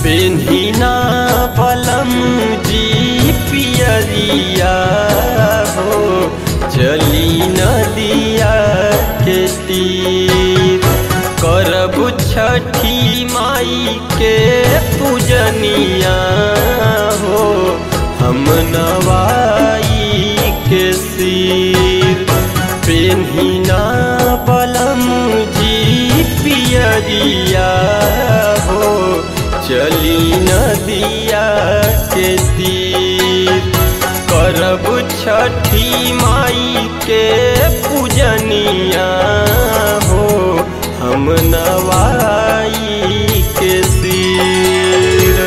पेन्हिना पलम जी पियरिया हो चली नदिया के तीर करब छठी माई के पूजनिया हो हम नवाई के सिर पेन्हिना पलम जी पियरिया हो चली नदिया के तीर करब छठी माई के पूजनिया हो हम नवाई के सिर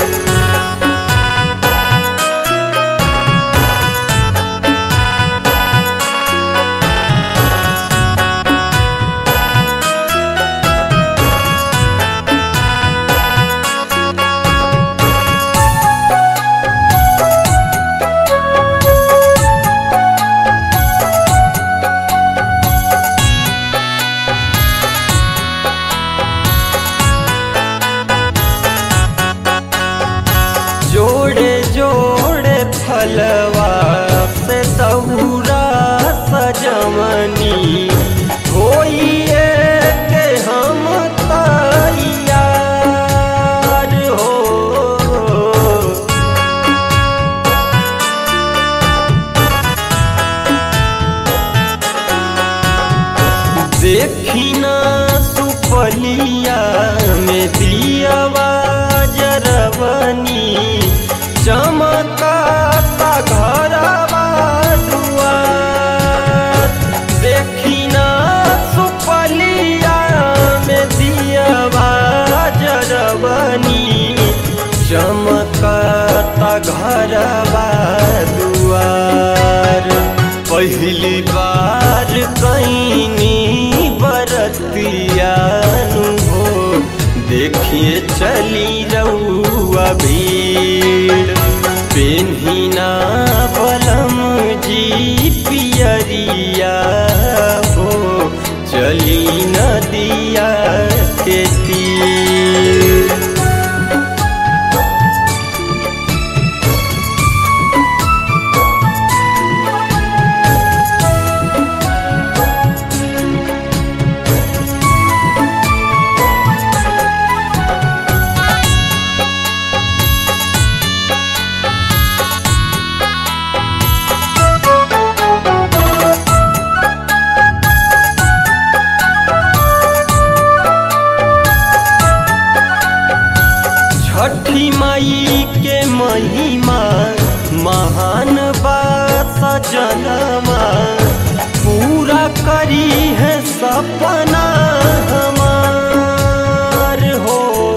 जोड़े जोड़े फलवा से तहुरा सजमनी होइए के हम तैयार हो देखी ना सुपलिया में दियावा जरवनी चमकाता घरवा दुआर देखी ना सुपलिया में दियावा जरवनी चमकाता घरवा दुआर पहली बार कैनी बरतियानु हो देखिए चली रउआ भीड़ पेन्हिना बलम जी पियरिया हो चली नदिया के तीर छठी माई के महिमा महान बात सजनमा पूरा करी है सपना हमार हो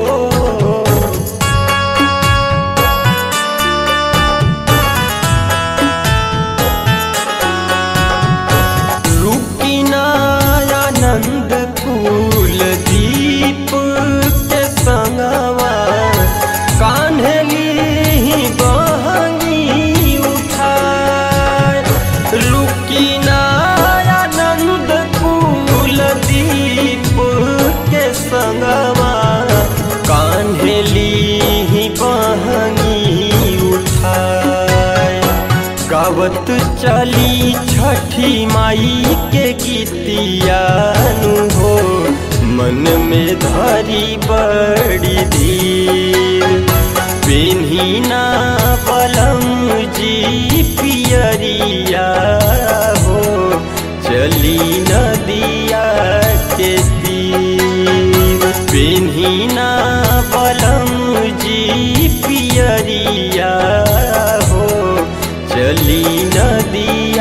रुकी आनंद फूल दीप के संगवा कान्हली बहनी उठाए रुकी आनंद फूल दीप के संगवा कान्हली बहनी उठाए गावत चली छठी माई के गीतियानु हो मन में धरी बड़ी धीर पेन्हिना बलम जी पियरिया हो चली नदिया के तीर पेन्हिना बलम जी पियरिया हो चली नदी